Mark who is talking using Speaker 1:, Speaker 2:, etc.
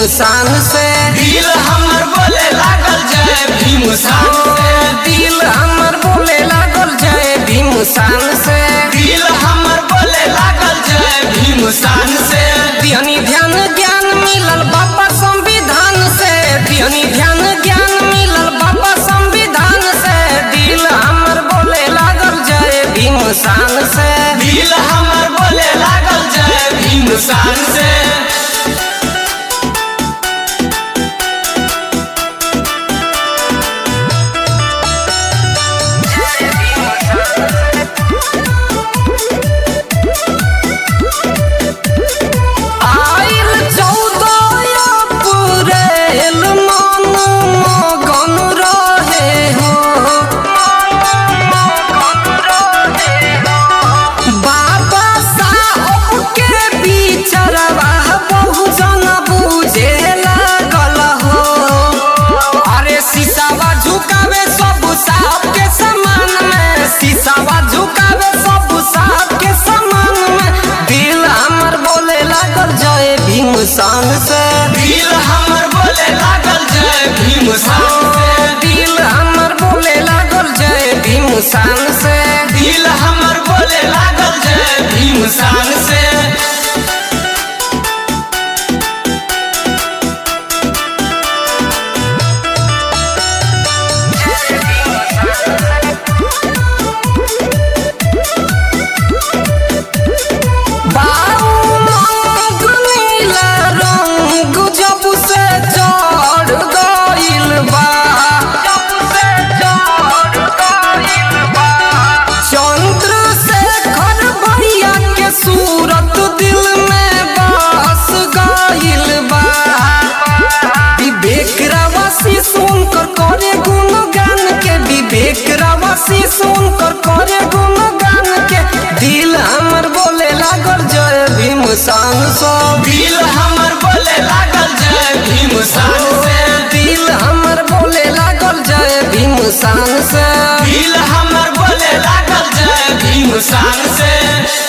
Speaker 1: शान से
Speaker 2: दिल हमर बोले लागल जय भीम शान से
Speaker 1: दिल हमर बोले लागल जय भीम शान से
Speaker 2: दिल हमर बोले लागल जय भीम शान से
Speaker 1: दिहनी ध्यान ज्ञान मिलल बाबा संविधान से दिहनी ध्यान ज्ञान मिलल बाबा संविधान से दिल हमर बोले लागल जय भीम शान से
Speaker 2: दिल हमर बोले लागल जय भीम शान से
Speaker 1: आइल चौदह अप्रैल मन मगन रहे हो बाबा साहब के बिचरवा बहुजन बुझे लागल हो अरे शीशावा झुकावे सब साहब के समान में शीशावा झुकावे सब साहब के समान में दिल हमर बोले लागल जय भीम शान से
Speaker 2: दिल हमर बोले लागल जय भीम शान से
Speaker 1: दिल हमर बोले लागल जय भीम शान से
Speaker 2: दिल हमर बोले लागल जय भीम शान से
Speaker 1: बाऊ रंग नीला रंग जब से चढ़ गइल बा जब से चढ़ गइल बा चंद्रशेखर भैया के सूरत दिल में बस गइल बा विवेक रावासी सुनकर करे गुणगान के विवेक रावासी सुनकर करे गुणगान के दिल हमर बोले लागल जय भीम शान सब
Speaker 2: दिल हमर बोले लागल जय भीम शान से
Speaker 1: दिल हमर बोले लागल जय भीम शान से
Speaker 2: दिल हमर बोले लागल जय भीम शान से